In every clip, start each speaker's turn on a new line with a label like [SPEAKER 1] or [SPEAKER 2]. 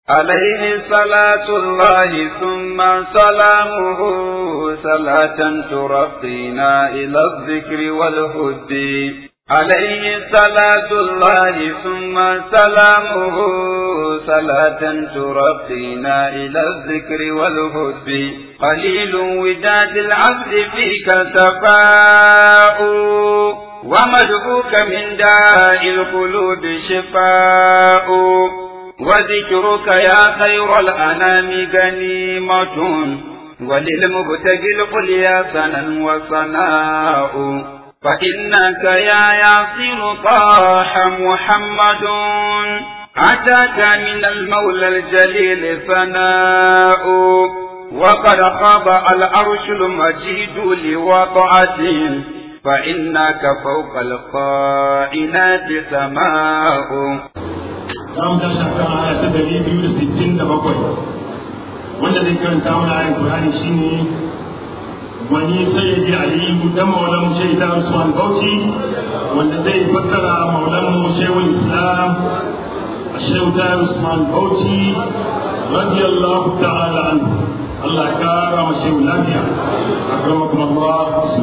[SPEAKER 1] عليه صلاة الله ثم سلامه صلاة ترقينا إلى الذكر والهد عليه صلاة الله ثم سلامه صلاة ترقينا إلى الذكر والهد قليل وداد العبد فيك تفاؤ ومدعوك من داء القلوب شفاء وذكرك يا خير الأنام غنيمة وللمبتغي القليا سنا وصناء فإنك يا ياسر طاح محمد أتاك من المولى الجليل ثناء وقد خاب العرش المجيد لوضعته فإنك فوق القائنات سماء
[SPEAKER 2] za mu tashi a kan aya ta dari biyu da sittin da bakwai wanda zai karanta mana ayin Qur'ani shine wani sayyidi aliyu dan maulan mu shaida Usman Bauchi wanda zai fassara maulan mu shehul Islam Shehu Tahir Usman Bauchi radiyallahu ta'ala anhu Allah ya kara mu shehu lafiya akramakum Allah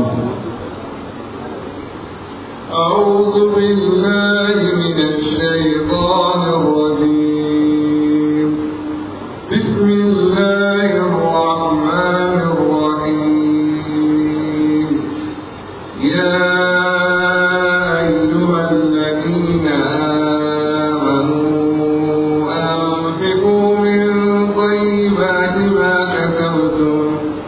[SPEAKER 3] أعوذ بالله من الشيطان الرجيم بسم الله الرحمن الرحيم يا أيها الذين آمنوا أنفقوا من طيبات ما كسبتم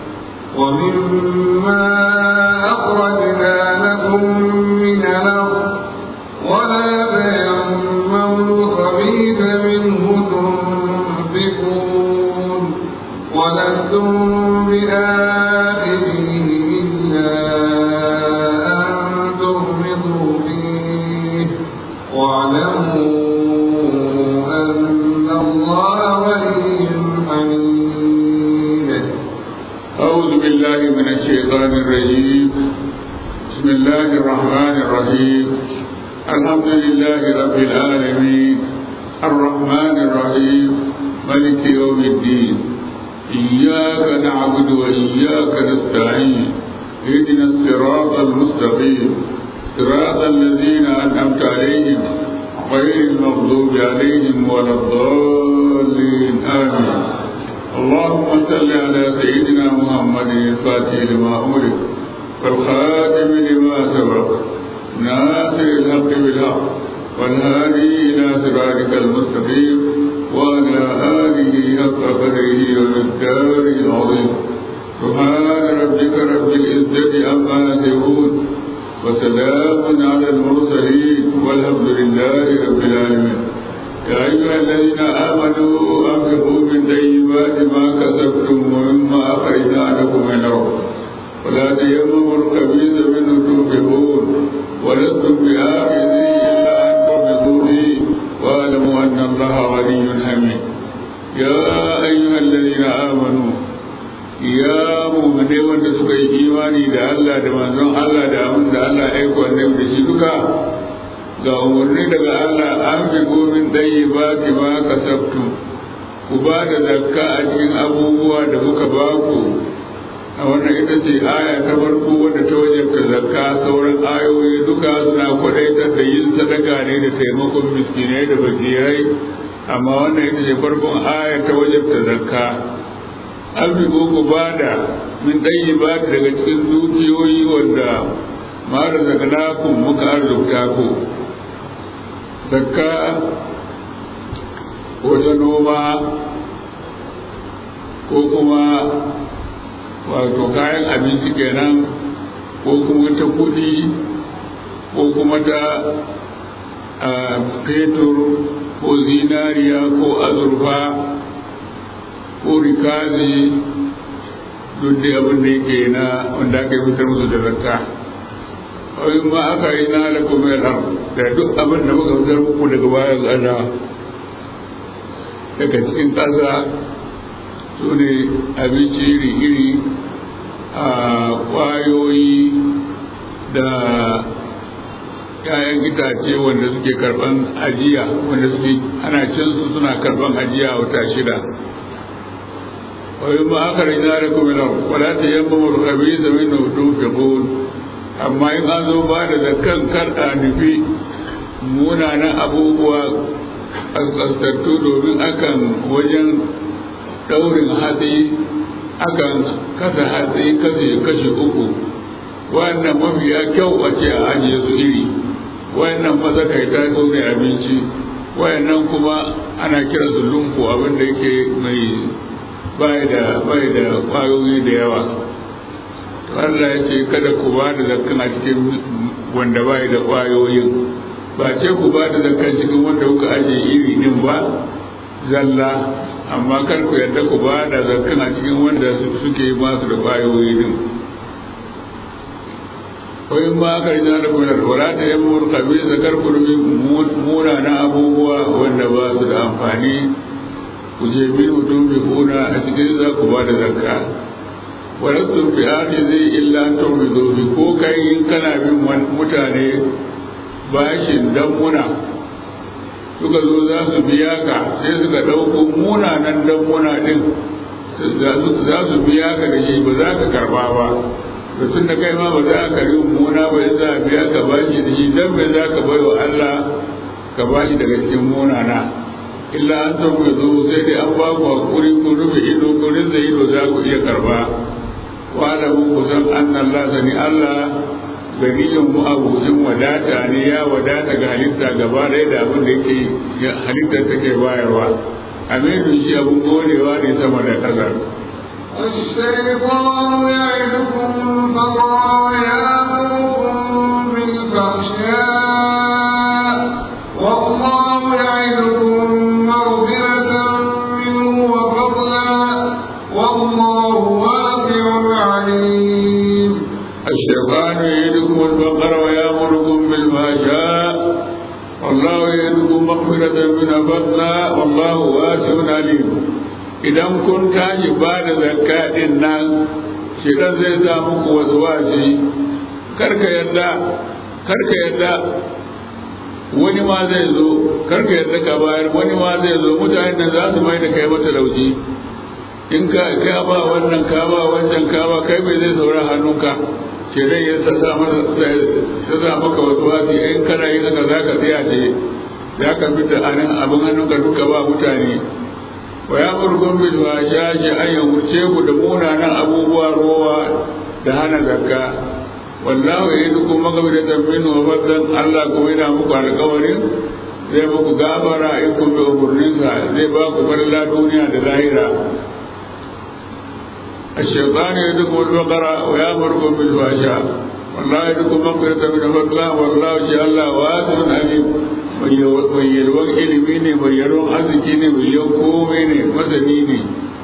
[SPEAKER 3] ومما أخرجنا لكم من الأرض ولا تيمموا الخبيث منه تنفقون ولستم بآخره إلا أن تغمضوا فيه واعلموا أن الله ولي حميد
[SPEAKER 4] أعوذ بالله من الشيطان الرجيم بسم الله الرحمن الرحيم الحمد لله رب العالمين الرحمن الرحيم ملك يوم الدين إياك نعبد وإياك نستعين اهدنا الصراط المستقيم صراط الذين أنعمت عليهم غير المغضوب عليهم ولا الضالين آمين اللهم صل على سيدنا محمد الفاتح لما أمرك والخاتم لما سبق ناصر الحق بالحق والهادي إلى صراطك المستقيم وعلى آله حق قدره ومقداره العظيم سبحان ربك رب العزة عما يصفون وسلام على المرسلين والحمد لله رب العالمين يا أيها الذين آمنوا أنفقوا من طيبات ما كسبتم ومما أخرجنا لكم من الأرض ولا تيمموا الخبيث منه تنفقون ولستم بآخذه إلا أن تغمضوا فيه واعلموا أن الله غني حميد يا أيها الذين آمنوا ya mummune wanda suka yi imani da Allah da manzon Allah da abin da Allah ya aiko annabi da shi duka ga umarni daga Allah an bi gomin ɗaya ba ki ma kasabtu ku ba da zakka a cikin abubuwa da muka ba ku a wannan ita ce aya ta farko wadda ta wajabta zakka sauran ayoyi duka suna kwadaitar da yin sadaka ne da taimakon miskinai da fakirai amma wannan ita ce farkon aya ta wajabta zakka an bi ku ba da min ɗaya ba daga cikin dukiyoyi wanda mara zaganakun muka arzikta ku zakka ko ta noma ko kuma wato kayan abinci kenan ko kuma ta kudi ko kuma ta fetur ko zinariya ko azurfa ko rikazi duk da abin da yake na wanda aka yi fitar musu da zakka wai ma aka yi na da kuma yar da duk abin da muka fitar muku daga bayan ƙasa daga cikin ƙasa su ne abinci iri-iri a ƙwayoyi da ‘ya'yan itace wanda suke karban ajiya wanda suke ana cin su suna karban ajiya wata shida wai ma aka rina da kuma nan wala ta yamma murkabi da min tunfiqun amma in an zo ba da zakkan kar a nufi munanan abubuwa asastattu domin akan wajen daurin hatsi akan kasa hatsi kashe kashe uku wannan mafiya kyau a ce a ajiye su iri wayannan mazakaita su ne abinci wayannan kuma ana kira su lumfu abin da yake mai bai da bai da kwayoyi da yawa Allah ya ce kada ku ba da zakkan a cikin wanda bai da kwayoyin ba ce ku ba da zakkan cikin wanda kuka ajiye iri din ba zalla amma kar ku yadda ku ba da zakkan a cikin wanda suke masu da kwayoyi din wayin ma aka rina da kuma wala ta yi mur kabi zakar kurmi muna na abubuwa wanda ba su da amfani ku je bi mutum bi kuna a cikin za ku ba da zakka wala tun fi ake zai illa ta bi ko kai in kana bin mutane bashin dan muna suka zo za su biya ka sai suka ɗauko munanan dan muna ɗin za su biya ka da shi ba za ka karba ba tun da kai ma ba za ka yi muna ba ya za a biya ka bashi da shi dan bai za ka bai wa Allah ka bashi daga cikin munana illa an san ku zo sai dai an ba ku hakuri ku rufe ido ku rinza ido za ku iya karba wa da mu ku san annan Allah sani Allah ganiyin mu abucin wadata ne ya wadata ga halitta gaba ɗaya da abin da yake halittar take bayarwa aminu shi abin godewa ne sama da ƙasar
[SPEAKER 3] الشيطان يعدكم فضلا ويأمركم بالفحشاء والله يعدكم مغفرة منه وفضلا والله واسع عليم
[SPEAKER 4] الشيطان يعدكم الفقر ويأمركم بالفحشاء والله يعدكم مغفرة من فضلا والله واسع عليم idan kun tashi ba da zakka din nan shirin zai sa muku wasu wasi karka yadda karka yadda wani ma zai zo karka yadda ka bayar wani ma zai zo mutane da za su mai da kai mata lauji in ka ka ba wannan ka ba wancan ka ba kai bai zai saura hannunka shirin ya sa masa ya sa maka wasu wasi in kana yin haka za ka tsaya ce za ka fita anan abin hannunka duka ba mutane wa ya murgun bil washashi an yamurce ku da munanan abubuwa rowa da hana zakka wallahu yadukum maghfiratan minhu wa fadlan Allah kuma yana muku alƙawarin zai muku gafara in kun bi umurninsa zai ba ku farla duniya da lahira الشيطان يدكم البقرة ويأمركم بالفحشاء والله يدكم مغفرة من فضله والله جعل الله واسع عليم mai yalwan ilimi ne mai yalwan arziki ne mai yawan komai ne masani ne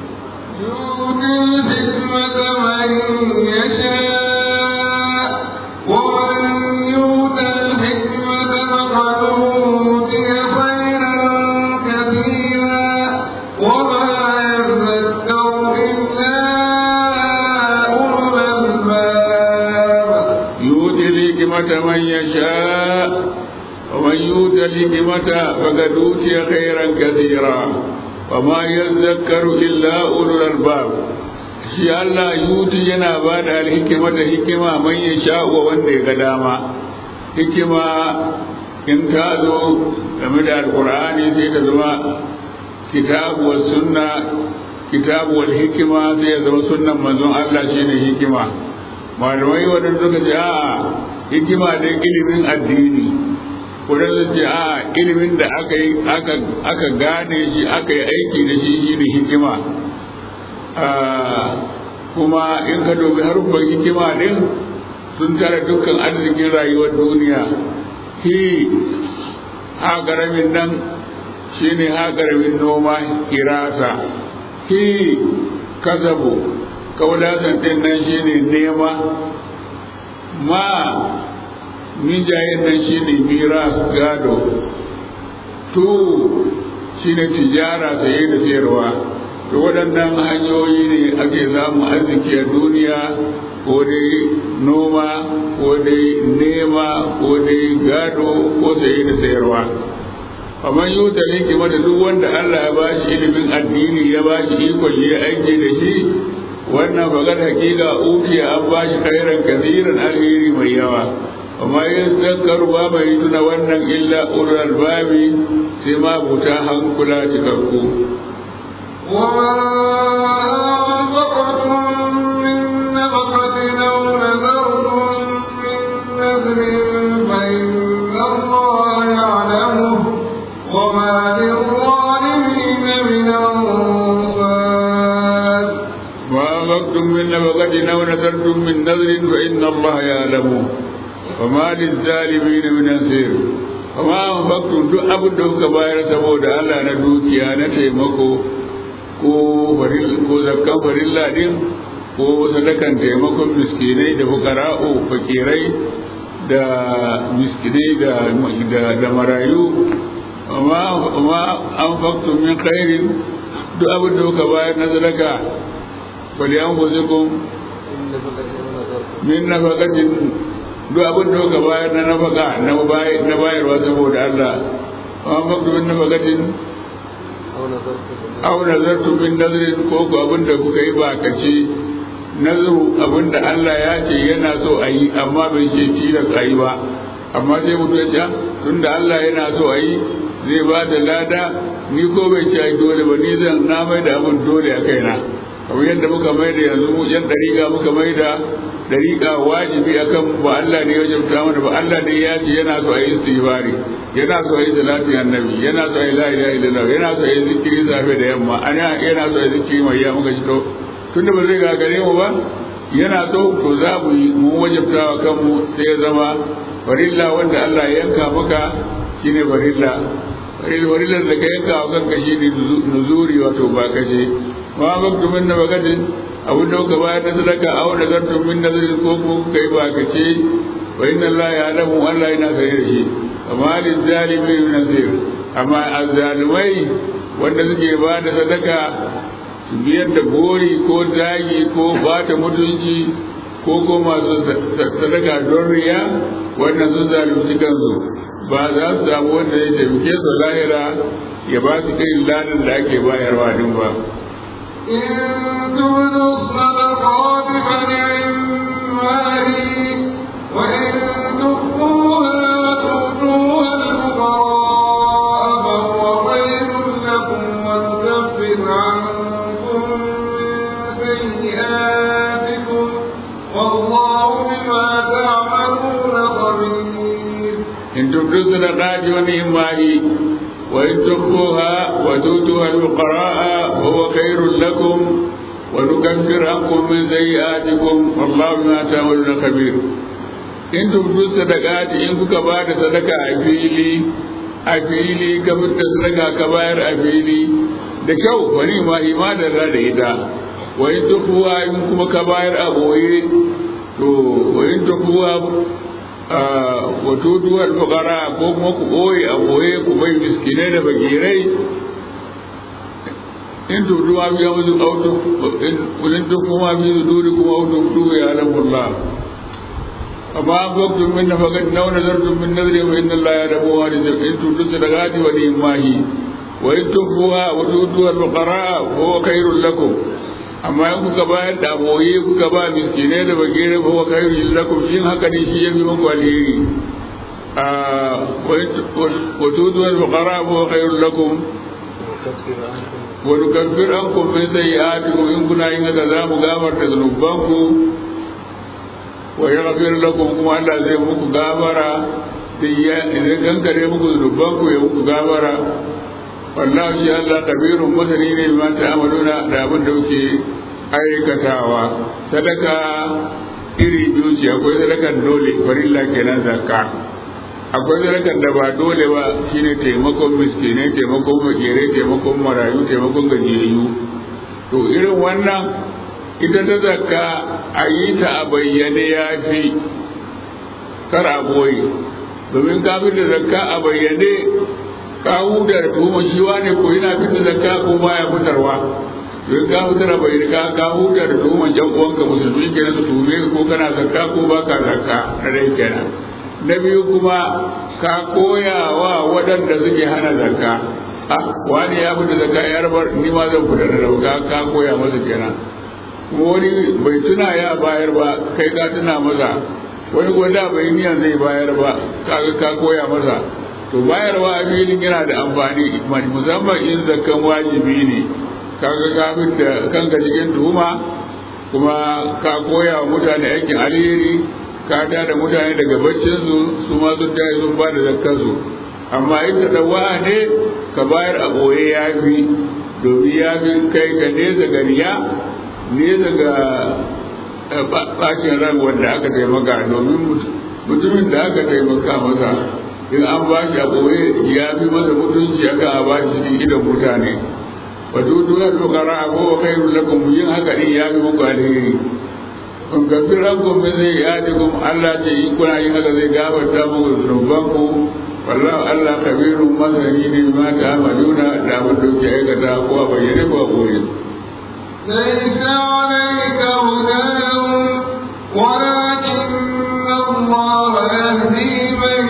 [SPEAKER 4] يؤتي الحكمة من يشاء ومن يؤت الحكمة فقد أوتي خيرا كثيرا وما يذكر إلا أولو الألباب shi Allah yuti yana ba da alhikima da hikima man ya sha wa wanda ya ga dama hikima in ta zo game da alkur'ani sai ta zama kitabu wa sunna kitabu wal hikima sai ya zama sunnan manzon Allah shine hikima malamai wadanda suka ce a'a hikima da ilimin addini wadanda ce a ilimin da aka yi aka gane shi aka yi aiki da shi shine hikima kuma in ka dubi harufan hikima din sun tara dukkan arzikin rayuwar duniya hi ha garamin nan shine ha garamin noma kirasa hi kazabu kaulasan din nan shine nema ma mijayen nan shine miras gado tu shine tijara saye da sayarwa to waɗannan hanyoyi ne ake samun arziki a duniya ko dai noma ko dai nema ko dai gado ko saye da sayarwa amma yau da ne da duk wanda Allah ya ba shi ilimin addini ya ba shi ikon ya aiki da shi wannan bagar hakika ukiya an ba shi khairan kasiran alheri mai yawa amma yin zakaru ba mai tuna wannan illa ulul albabi sai ma buta hankula cikakku من نفقة أو نذرتم من نذر فإن الله يعلمه وما للظالمين من أنصير وما أنفقتم duk abin da kuka bayar saboda Allah na dukiya na taimako ko ko zakkan farilla din ko sadakan taimakon miskinai da fukara'u fakirai da miskinai da da marayu amma an faktun min khairin duk abin da kuka bayar na sadaka فلينفسكم من نفقة duk abin da kuka bayar na nafaka na bayarwa saboda Allah amma faktu min nafaqatin aw nazartu min nazrin ko ku abin da kuka yi ba kace nazaru abin da Allah ya ce yana so a yi amma bai ce tilas a yi ba amma sai mutum ya ce tunda Allah yana so a yi zai ba da lada ni ko bai ce ai dole ba ni zan na mai da abin dole a kaina kamar yadda muka mai da yanzu mu yan dariƙa muka mai da dariƙa wajibi akan ba Allah ne ya jauta mana ba Allah ne ya ce yana so a yi istighfari yana so a yi salati annabi yana so a yi la ilaha illallah yana so a yi zikiri safe da yamma ana yana so a yi zikiri mai ya muka shi to tunda ba zai gagare mu ba yana so to za mu yi mu wajabta wa kanmu sai ya zama farilla wanda Allah ya yanka maka shine farilla farillar da ka yanka wa kanka shine nuzuri wato ba kaje ma baktu min na bagadin abin da kuka bayar da sadaka aw da zartu min nazarin ko ko kai ba ka ce wa inna Allah ya alamu Allah yana sare da shi amma lil zalimin min nasir amma azzalimai wanda suke ba da sadaka su biyar da gori ko zagi ko bata mutunci ko ko masu sadaka don riya wannan sun zalunci kansu ba za su samu wanda ya taimake su lahira ya ba su irin ladan da ake bayarwa din ba
[SPEAKER 3] إن تبدوا الصدقات فنعما هي وإن تخفوها وتؤتوها الفقراء فهو خير لكم ونكفر عنكم من سيئاتكم والله بما تعملون خبير
[SPEAKER 4] إن تبدوا الصدقات ونعما هي وإن تخفوها وتؤتوها الفقراء فهو خير لكم ونكفر عنكم من سيئاتكم والله بما تعملون خبير in tubdu sadaqati in kuka ba da sadaka a fili a fili ka fitta sadaka ka bayar a fili da kyau wani ma imanin da ita wa in tukuwa in kuma ka bayar a boye to wa in tukuwa wato duwar fukara ko kuma ku ɓoye a ɓoye ku bai miskinai da bakirai in tudu ma biya musu auto in tuku ma biyu duri kuma auto duwe ya alamu Allah amma an faktun min na fakat na wani zartun min nazari wa inna Allah ya rabu wa da in tudu sadaqati wa ni mahi wa in tukuwa wa tuduwar fukara ko khairul lakum amma in kuka bayar da aboye kuka ba miskinai da bagire ba wa kai lakum yin haka ne shi yafi muku alheri wa tudu al fuqara wa khairul lakum wa nukaffir ankum min sayyi'atikum in kuna yin haka za mu gafarta zunubanku wa yaghfir lakum kuma Allah zai muku gafara sai ya idan kankare muku zunubanku ya muku gafara wallahu shi Allah kabirun masani ne ma ta'amaluna da abin da kuke aikatawa sadaka iri biyu ce akwai sadakan dole farilla kenan zakka akwai sadakan da ba dole ba shine taimakon miskinai taimakon makerai taimakon marayu taimakon gajiyayyu to irin wannan ita ta zakka a yi ta a bayyane ya fi kar a boye domin kafin da zakka a bayyane ka huda da tuhuma shi wane ko yana fitar zakka ko baya fitarwa don ka fitar da bai riga ka huta da tuhuman jan uwanka musulmi kenan su tuhume ko kana zakka ko ba ka zakka na dai kenan na biyu kuma ka koya wa waɗanda suke hana zakka a wani ya fita zakka ya rabar ni ma zan fita da rauka ka koya masa kenan wani bai tuna ya bayar ba kai ka tuna masa wani gwada bai niyan zai bayar ba kaga ka koya masa to bayarwa a filin yana da amfani musamman in zakkan wajibi ne kaga ka da kanka cikin tuhuma kuma ka koya wa mutane aikin alheri ka da da mutane daga baccin su su ma sun tayi sun ba da zakkar su amma in ta dawa ne ka bayar a boye ya fi domin ya fi kai ka nesa ga riya nesa ga bacin ran wanda aka taimaka domin mutumin da aka taimaka masa in an ba shi a ɓoye ya fi masa mutunci aka a ba shi cikin gidan mutane wato duna dokara a kowa kai lakum yin haka din ya fi muku alheri kun gafi rankum min zai yadi kum Allah ce in kuna yin haka zai gafarta muku zunuban ku wallahu Allah kabirun masani ne ma ta amaluna da abin da kuke aikata ko a bayyane ko a ɓoye.
[SPEAKER 3] ليس عليك هداهم ولكن الله يهدي من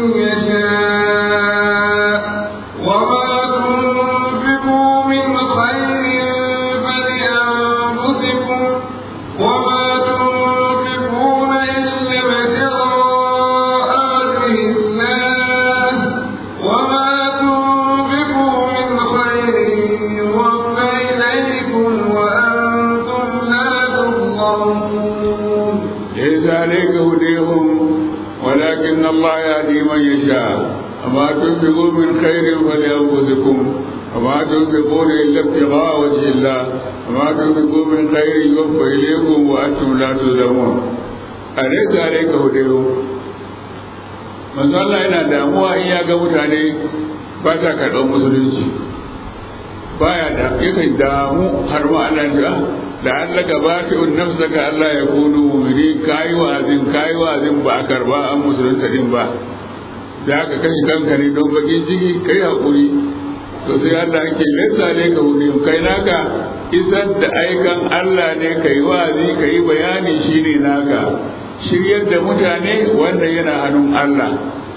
[SPEAKER 3] يشاء وما تنفقوا من خير فلأنفسكم وما تنفقون إلا ابتغاء وجه الله وما تنفقوا من خير يوفى إليكم وأنتم لا تظلمون
[SPEAKER 4] ليس عليك هديهم ولكن الله يهدي من يشاء وما تنفقوا من خير فلأنفسكم وما تنفقون إلا ابتغاء وجه الله وما تنفقوا من خير يوفى إليكم وأنتم لا تظلمون أليس عليك هديهم manzo Allah yana damuwa in ya ga mutane ba sa karɓar musulunci baya da yakan damu har ma Allah ya da Allah ka ba ta un nafsaka Allah ya kunu mu'mini kai wa'azin kai wa'azin ba a karba an musulunta din ba da ka kashe kanka ne don bakin ciki kai hakuri to sai Allah yake lissa ne ka hudu kai naka isar da aikan Allah ne kai wa'azi kai bayani shine naka shiryar da mutane wanda yana hannun Allah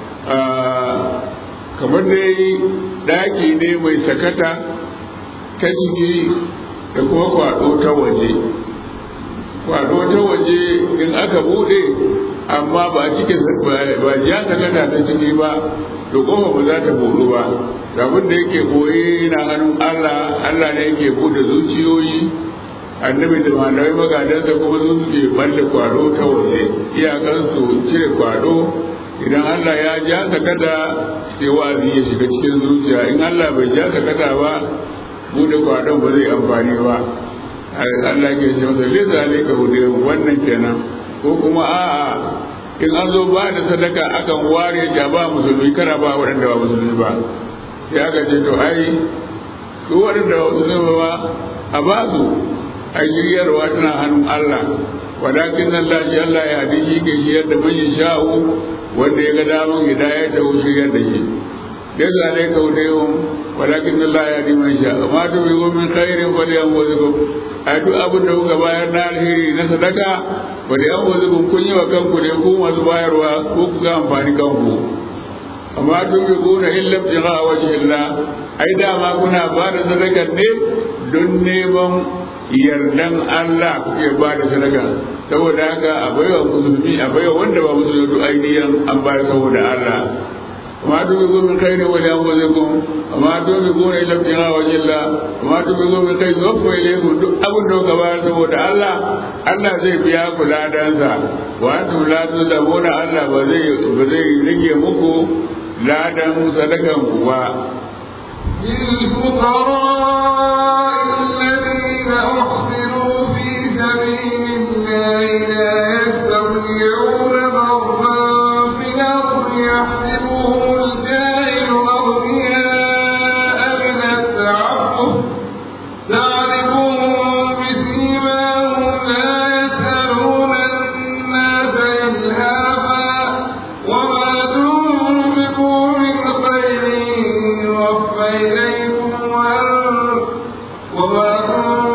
[SPEAKER 4] kamar dai daki ne mai sakata ta ciki da kuma kwado ta waje kwado ta waje in aka bude amma ba cikin ba ja sakata ta ciki ba da kuma ba za ta budu ba abin da yake koye na hannun Allah Allah ne yake bude zuciyoyi annabi da malamai magadansa kuma sun suke balle kwado ta waje iyakansu cire kwado idan Allah ya ja sakata sai wa'azi ya shiga cikin zuciya in Allah bai ja sakata ba bude kwadon ba zai amfani ba Allah ke ce masa leza alaika hudu wannan kenan ko kuma a'a in an zo ba da sadaka akan ware ja ba musulmi kara ba waɗanda ba musulmi ba sai aka ce to ai su waɗanda ba musulmi ba a ba su a shiryarwa tana hannun Allah walakin nan lashi Allah ya haɗe shi ke shiyar da man sha'u wanda ya ga daman hidayar da shiryar da shi ليس عليك هديهم ولكن الله يهدي من يشاء وما تنفقوا من خير فلأنفسكم أدو أبو دو كباير نار هيري نصدقا فلأنفسكم كن وكم كن يكون وزباير وكوك كام فاني كم وما تنفقون إلا ابتغاء وجه الله أي ما كنا بعد صدقا نيم دون نيمم yardan Allah kuke ba da sadaka saboda haka a baiwa musulmi a baiwa wanda ba musulmi duk ainihin an bayar saboda Allah وما تنفقوا من خير ولأنفسكم وما تنفقون إلا ابتغاء وجه الله وما تنفقوا من خير يوفى إليكم duk abin da kuka bayar saboda Allah Allah zai biya ku ladansa wa antum la tuzlamuna Allah ba zai ba zai rage muku ladan sadakan ku ba
[SPEAKER 3] للفقراء الذين أحصروا في سبيل الله لا يستطيعون ضربا في الأرض يحسبهم الجاهل أغنياء من التعفف تعرفهم بسيماهم لا يسألون الناس إلهافا وما تنفقوا من خير يوفى إليكم وأنتم وما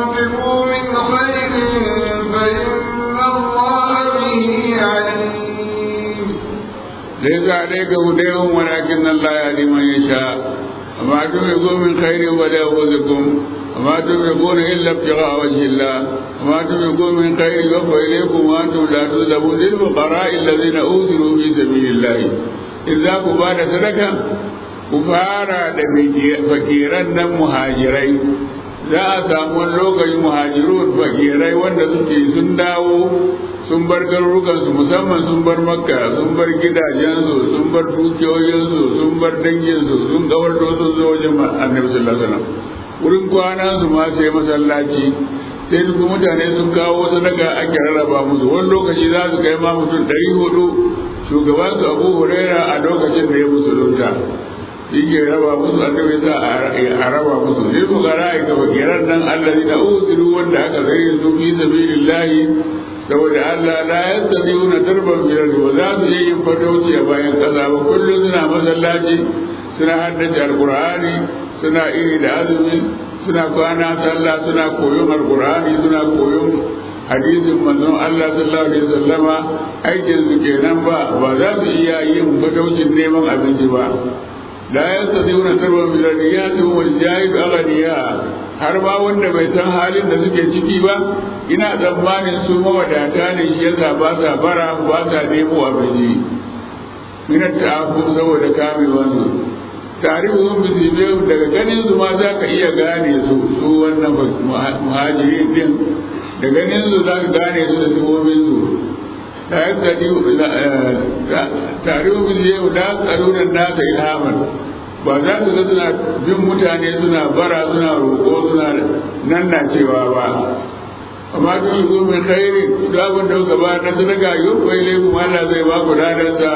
[SPEAKER 4] عليك هديهم ولكن الله يهدي من يشاء وما تنفقوا من خير ولا يأخذكم وما تنفقون إلا ابتغاء وجه الله وما تنفقوا من خير يوفى إليكم وأنتم لا تظلمون للفقراء الذين أوصلوا في سبيل الله إذا كبار صدقة كفارا فكيرا مهاجرين za a samu wani lokacin muhajirun fakirai wanda suke sun dawo sun bar garurukansu musamman sun bar makka sun bar gidajensu sun bar dukiyoyinsu sun bar danginsu sun kawar da wasu zo wajen annabi sallallahu alaihi wasallam wurin kwana su ma sai masallaci sai duk mutane sun kawo sadaka ake rarraba musu wani lokaci za su kai ma mutum ɗari hudu shugaban su abu huraira a lokacin da ya musulunta yake raba musu annabi za a raba musu ne ku gara ga fakiran nan allazi da usiru wanda aka zare su fi sabilillahi saboda Allah la yastabiuna darban bil ardi wa za su yi fatauci a bayan kaza ba kullum suna masallaci suna haddace alqur'ani suna iri da azumi suna kwana sallah suna koyon alqur'ani suna koyon hadisin manzon Allah sallallahu alaihi wasallama aikin su kenan ba ba za su iya yin fataucin neman abinci ba la yastati'una tarwan bil ardi wal jahil aghniya har ma wanda bai san halin da suke ciki ba ina tsammanin su mawadata ne shi yasa ba sa bara ba sa nemo abinci minat ta'afu saboda kamewan su tarihuhum bi sibihim daga ganin su ma za ka iya gane su su wannan muhajirin din da ganin su za ka gane su da sibobin su la yastati tarihu bi sibihim la yas'aluna an-nasa ilhaman ba za su ga suna bin mutane suna bara suna roƙo suna nan na cewa ba amma duk yi zo mai khairi duk abin da kuka ba na sadaka yau kai laifin Allah zai ba ku ladarsa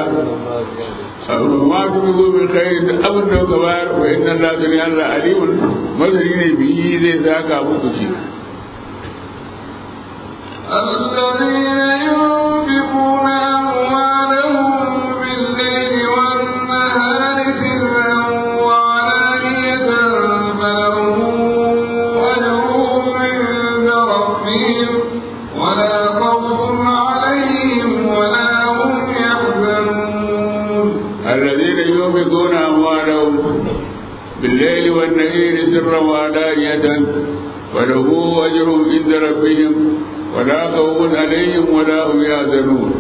[SPEAKER 4] amma duk yi zo mai khairi duk abin da kuka ba wa inna Allah zai Allah alimun masani ne biyi zai zaka muku shi
[SPEAKER 3] الذين ينفقون أموالهم بالليل والنهار سرا وعلانية فلهم أجرهم عند ربهم ولا خوف عليهم ولا هم يحزنون
[SPEAKER 4] الذين ينفقون أموالهم بالليل والنهار سرا وعلانية وله أجر عند ربهم ولا خوف عليهم ولا هم يحزنون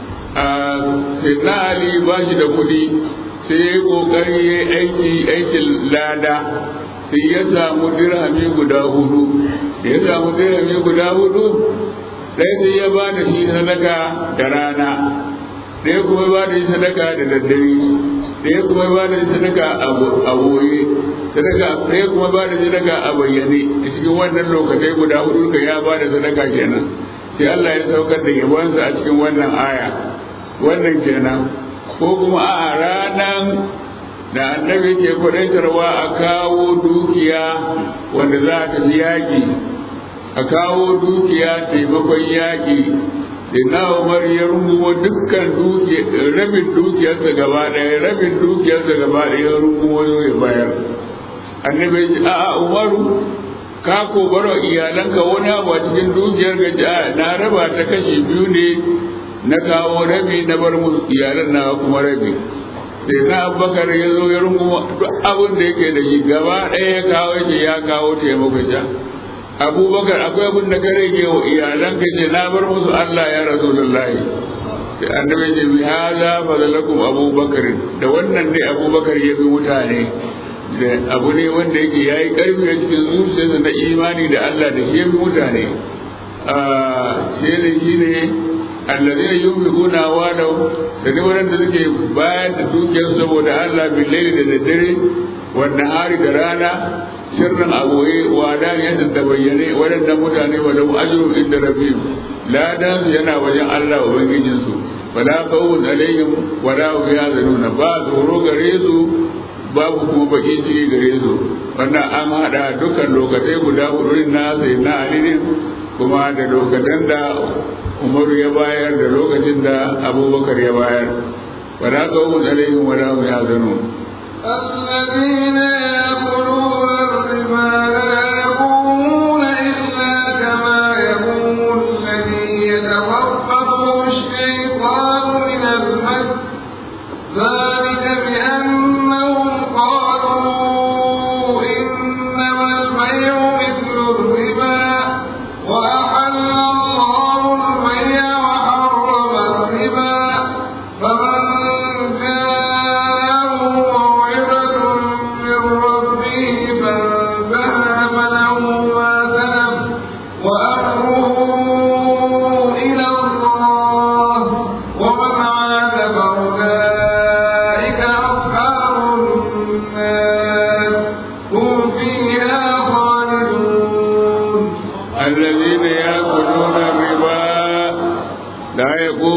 [SPEAKER 4] Sayyidina Ali ba shi da kuɗi sai ya ƙoƙari ya aiki aikin lada sai ya samu dirhami guda hudu da ya samu dirhami guda hudu sai sai ya ba da shi sadaka da rana ɗaya kuma ba da shi sadaka da daddare ɗaya kuma ba da shi sadaka a boye sadaka ɗaya kuma ba da shi sadaka a bayyane a cikin wannan lokacai guda hudu ka ya ba da sadaka kenan sai Allah ya saukar da yabonsa a cikin wannan aya wannan kenan ko kuma a ranan da annabi ke kwadaitarwa a kawo dukiya wanda za a tafi yaƙi a kawo dukiya taimakon yaƙi da na umar ya rungumo dukkan rabin dukiyarsa gaba ɗaya rabin dukiyarsa gaba ɗaya ya rungumo ya bayar annabi ya ce a'a umaru ka ko baro iyalanka wani abu a cikin dukiyar gaji a na raba ta kashi biyu ne na kawo rabi na bar mu iyalan na kuma rabi sai na abubakar ya zo ya rungumo duk abin da yake da shi gaba ɗaya ya kawo shi ya kawo taimakon ja abubakar akwai abin da ka rage wa iyalanka ce na bar musu Allah ya rasulullahi sai annabi ce bi hada fadalakum abubakar da wannan ne abubakar ya bi mutane da abu ne wanda yake yayi karfi a cikin zuciyarsa na imani da Allah da shi ya bi mutane sai da shi ne alladhina yunfiquna amwalahum da ne wanda suke bayar da dukiyar saboda Allah billahi da daddare wanda hari da rana sirrin aboye wada ne yadda ta bayyane waɗannan mutane wa lahu ajrun inda rabbihim ladan su yana wajen Allah ubangijin su wala qawun alaihim wala hum yahzanuna ba tsoro gare su babu kuma bakin ciki gare su wannan an hada dukkan lokacai guda hudu na sai na alidin kuma da lokacin da umaru ya bayar da lokacin da abubakar ya bayar wala qawun alaihim wala hum yahzanun
[SPEAKER 3] الذين يأكلون الربا لا يقومون إلا كما يقوم الذي يتخبطه الشيطان من المس ذلك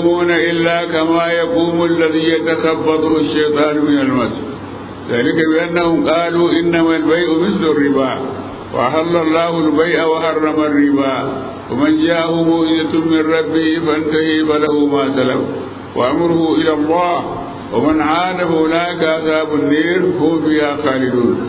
[SPEAKER 4] يقومون إلا كما يقوم الذي يتخبطه الشيطان من المس ذلك بأنهم قالوا إنما البيع مثل الربا وأحل الله البيع وحرم الربا ومن جاءه موئلة من ربه فانتهي فله ما سلف وأمره إلى الله ومن عاد فأولئك أصحاب النير هم فيها خالدون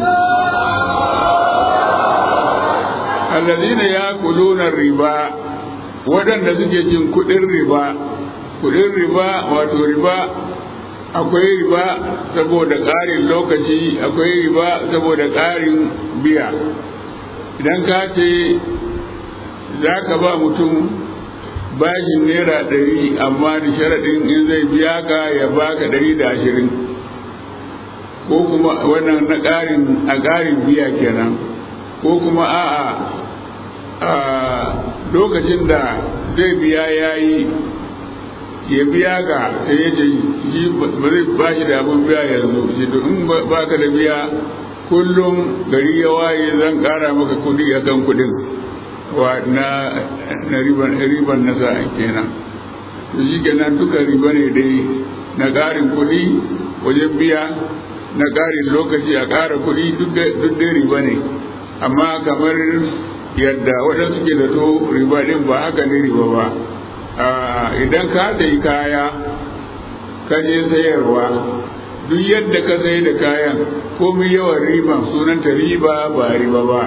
[SPEAKER 4] الذين يأكلون الربا waɗanda suke cin kuɗin riba kuɗin riba wato riba akwai riba saboda ƙarin lokaci akwai riba saboda ƙarin biya idan ka ce za ka ba mutum bashin naira ɗari amma da sharaɗin in zai biya ka ya baka ɗari da ashirin ko kuma wannan na ƙarin a ƙarin biya kenan ko kuma a'a a lokacin da zai biya ya yi ya biya ka sai ya ce shi ba zai ba shi da abin biya yanzu shi to in ba ka da biya kullum gari ya waye zan ƙara maka kuɗi a kan kuɗin wa na na riban riban na sa kenan to shi kenan duka riba ne dai na ƙarin kuɗi wajen biya na ƙarin lokaci a ƙara kuɗi duk dai riba ne amma kamar yadda waɗansu ke da to riba ɗin ba haka ne riba ba idan ka sayi kaya ka je sayarwa duk yadda ka sayi da kayan komai yawan riban sunanta riba ba riba ba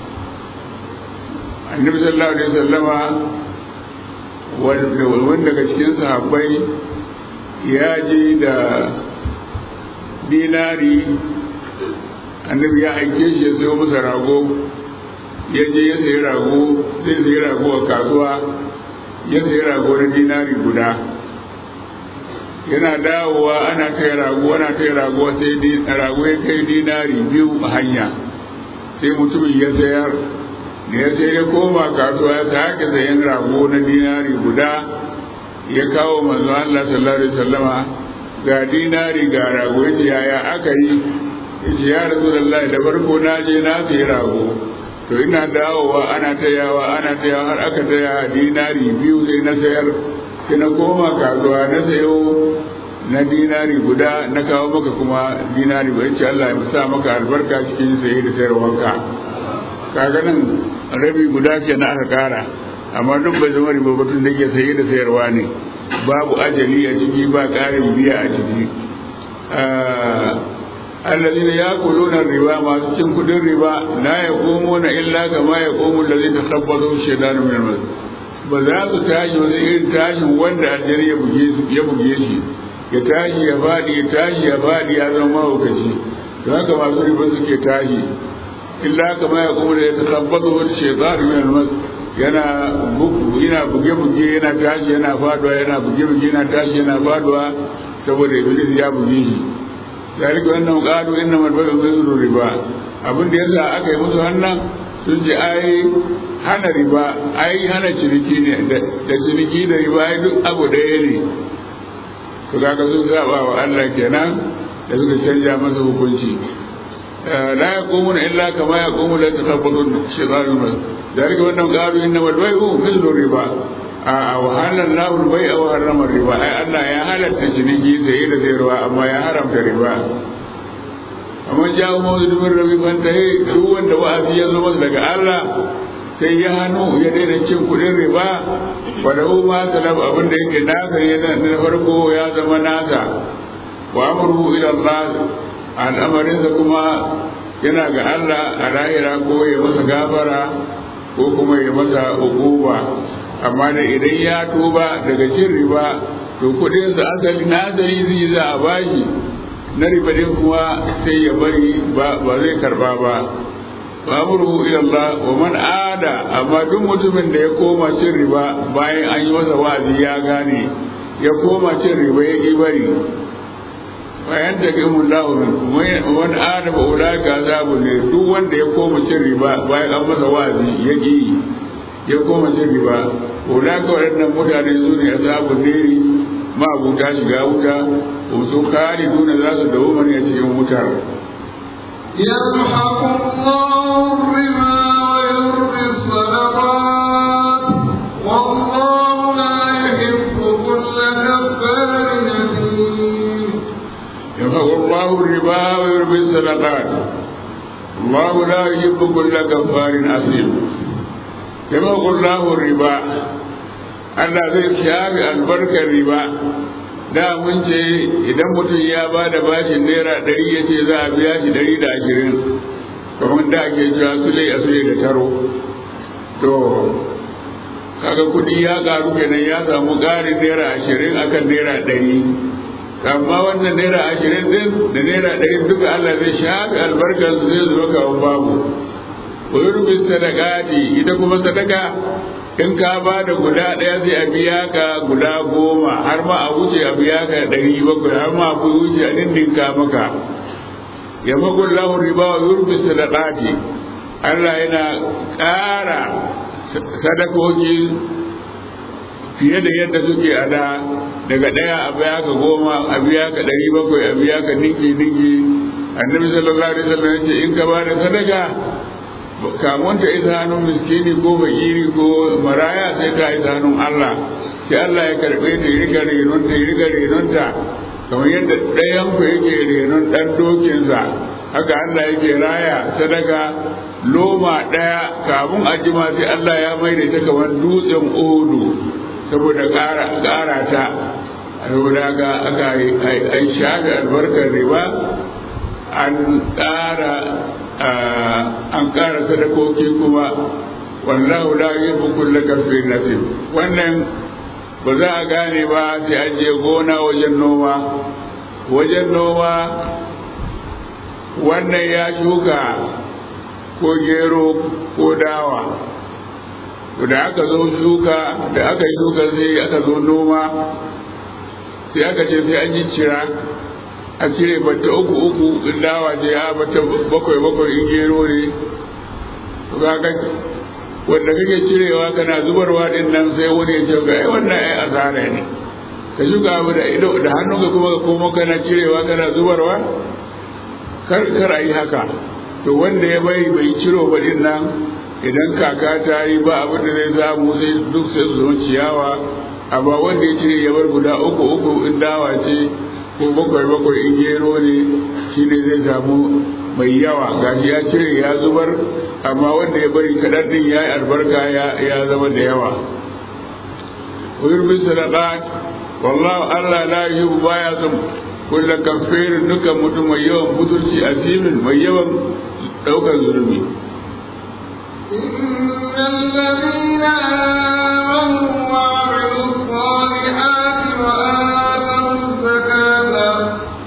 [SPEAKER 4] annabi sallallahu alaihi wasallama wanda daga cikin sahabbai ya je da dinari annabi ya aike shi ya sayo masa rago ya je ya sayi rago zai sayi rago a kasuwa ya sayi rago na dinari guda yana dawowa ana kai rago ana kai rago sai rago ya kai dinari biyu a hanya sai mutumin ya sayar da ya sai ya koma kasuwa ya sake sayan rago na dinari guda ya kawo manzo Allah sallallahu alaihi wasallama ga dinari ga rago yace yaya aka yi yace ya rasulullahi da farko na je na sayi rago to ina dawowa ana tayawa ana tayawa har aka taya dinari biyu sai na sayar sai na koma kasuwa na sayo na dinari guda na kawo maka kuma dinari ba yace Allah ya sa maka albarka cikin saye da sayarwanka kaga nan rabi guda ke na aka kara amma duk bai zama riba batun da ke saye da sayarwa ne babu ajali a ciki ba ƙarin biya a ciki الذين ياكلون الربا ما cikin kudin riba la yaqumuna illa kama yaqumu alladhi takhabbathu ash-shaytanu min al-mas ba za su tashi wani irin tashin wanda aljari ya buge ya buge shi ya tashi ya fadi ya tashi ya fadi ya zama mahaukaci don haka masu riba suke tashi illa kama yaqumu alladhi takhabbathu ash-shaytanu min al-mas yana yana buge buge yana tashi yana faduwa yana buge buge yana tashi yana faduwa saboda iblis ya buge shi ذلك أنهم قالوا إنما البيع مثل الربا abin da yasa aka yi musu wannan sun ji ai hana riba ai hana ciniki ne da ciniki da riba ai duk abu ɗaya ne to kaga sun saba wa Allah kenan da suka canja masa hukunci la yaqumuna illa kama yaqumu la takabbatun shaytanu mas dalika wannan qalu innama al-bay'u mithlu riba a wahalar lahul bai a harramar riba ai Allah ya halatta ciniki saye da sayarwa amma ya haramta riba amma jawo mawuzi rabi ban ta yi duk wanda wa'azi ya zama daga Allah sai ya hannu ya daina cin kuɗin riba wadda ma salaf abin da yake nasa yana na farko ya zama nasa wa amurhu ila Allah al'amarinsa kuma yana ga Allah a lahira ko ya masa gafara ko kuma ya masa ukuba amma da idan ya tuba daga cin riba to kudin sa asali na asali zai za a bashi na riba din kuma sai ya bari ba zai karba ba famuru ila Allah wa man ada amma duk mutumin da ya koma cin riba bayan an yi masa wa'azi ya gane ya koma cin riba ya ki bari bayan da kai mun lahu wani ada ba ulaka azabu ne duk wanda ya koma cin riba bayan an masa wa'azi ya ki ya koma cin riba ulaka waɗannan mutane su ne azabun neri ma abuta shiga wuta su kare nuna za su dawo mani a cikin wutar
[SPEAKER 3] يمحق الله الربا ويربي الصدقات والله لا يحب كل
[SPEAKER 4] بالصدقات الله لا يحب كل كفار أثيم كما قل الله الربا Allah zai shafi albarkar riba da mun ce idan mutum ya ba da bashin naira ɗari ya ce za a biya shi ɗari da ashirin kamar da ake cewa sule a sule da taro to kaga kuɗi ya ƙaru kenan ya samu ƙarin naira ashirin akan naira ɗari amma wannan naira ashirin din da naira ɗari duka Allah zai shafi albarkar su zai zo kawo babu wa yurbi sadaqati ita kuma sadaka in ka ba da guda ɗaya sai a biya ka guda goma har ma a wuce a biya ka ɗari bakwai har ma a wuce a dindinka maka ya makon lahun riba wa yurbi sadaqati Allah yana ƙara sadakoki fiye da yadda suke a da daga ɗaya a biya ka goma a biya ka ɗari bakwai a biya ka ninki ninki annabi sallallahu alaihi wasallam ya ce in ka ba da sadaka kamun ta isa hannun miskini ko bakiri ko maraya sai ka isa hannun Allah sai Allah ya karɓe ta yi riga renon ta yi riga renon ta kamar yadda ɗayan ku yake renon ɗan dokinsa haka Allah yake raya sadaka loma ɗaya kamun a jima sai Allah ya mai da ta kamar dutsen odu saboda ƙara ta saboda haka aka yi shafi albarkar riba an ƙara an ƙara sadakoki kuma wallahu la yuhibbu kulla kafin nasib wannan ba za a gane ba sai an je gona wajen noma wajen noma wannan ya shuka ko gero ko dawa da aka zo shuka da aka yi shuka sai aka zo noma sai aka ce sai an yi cira a cire bata uku uku in dawa ce ya bata bakwai bakwai in gero ne kaga wanda kake cirewa kana zubarwa din nan sai wani ya ce ga ai wannan ai asara ne ka shuka abu da ido da hannunka kuma ka komo kana cirewa kana zubarwa kar kar yi haka to wanda ya bai bai ciro ba din nan idan kaka ta yi ba abin da zai samu sai duk sai su zama ciyawa amma wanda ya cire ya bar guda uku uku in dawa ce ko bakwai bakwai in gero ne shi ne zai samu mai yawa gashi ya cire ya zubar amma wanda ya bari kaɗan ɗin ya yi albarka ya zama da yawa wurin sadaqat wallahu Allah la yuhibbu baya son kullu kafirin dukan mutum mai yawan butulci asimin mai yawan ɗaukar zurbi
[SPEAKER 3] إن الذين آمنوا وعملوا الصالحات وآتوا الزكاة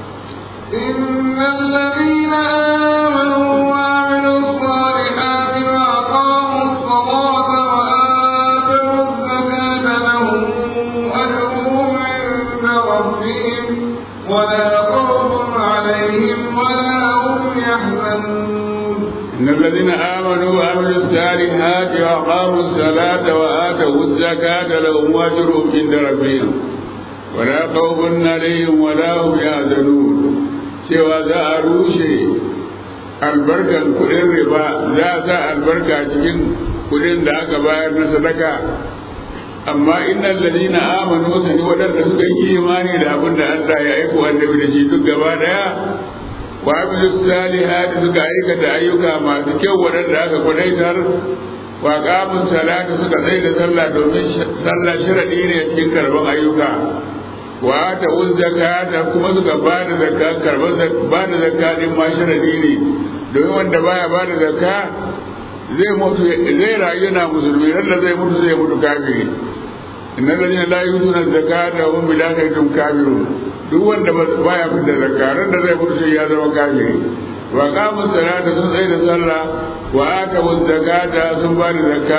[SPEAKER 3] إن الذين آمنوا وعملوا الصالحات وأقاموا الصلاة وآتوا الزكاة لهم أجرهم عند ربهم ولا خوف عليهم ولا هم يحزنون
[SPEAKER 4] إن الذين آمنوا وعملوا الصالحات وأقاموا الصلاة وآتوا الزكاة لهم أجرهم عند ربهم ولا خوف عليهم ولا هم يحزنون cewa za a rushe albarkan kuɗin riba za a sa albarka cikin kuɗin da aka bayar na sadaka amma innal ladina amanu sani waɗanda suka yi imani da abin da Allah ya aiko annabi da shi duk gaba daya wa amilu salihati suka aikata ayyuka masu kyau waɗanda aka kwadaitar wa qamun salata suka tsaye da sallah domin sallah sharadi ne cikin karban ayyuka wa ta zakata kuma suka ba da zakka karban ba da zakka din ma sharadi ne domin wanda baya ba da zakka zai mutu zai rayu na musulmi randa zai mutu zai mutu kafiri inna ladina la yutuna zakata wa hum bil akhiratin kafirun duk wanda baya fita zakka randa zai mutu sai ya zama kafiri wa qamu salata sun tsaye da sallah wa atu zakata sun ba da zakka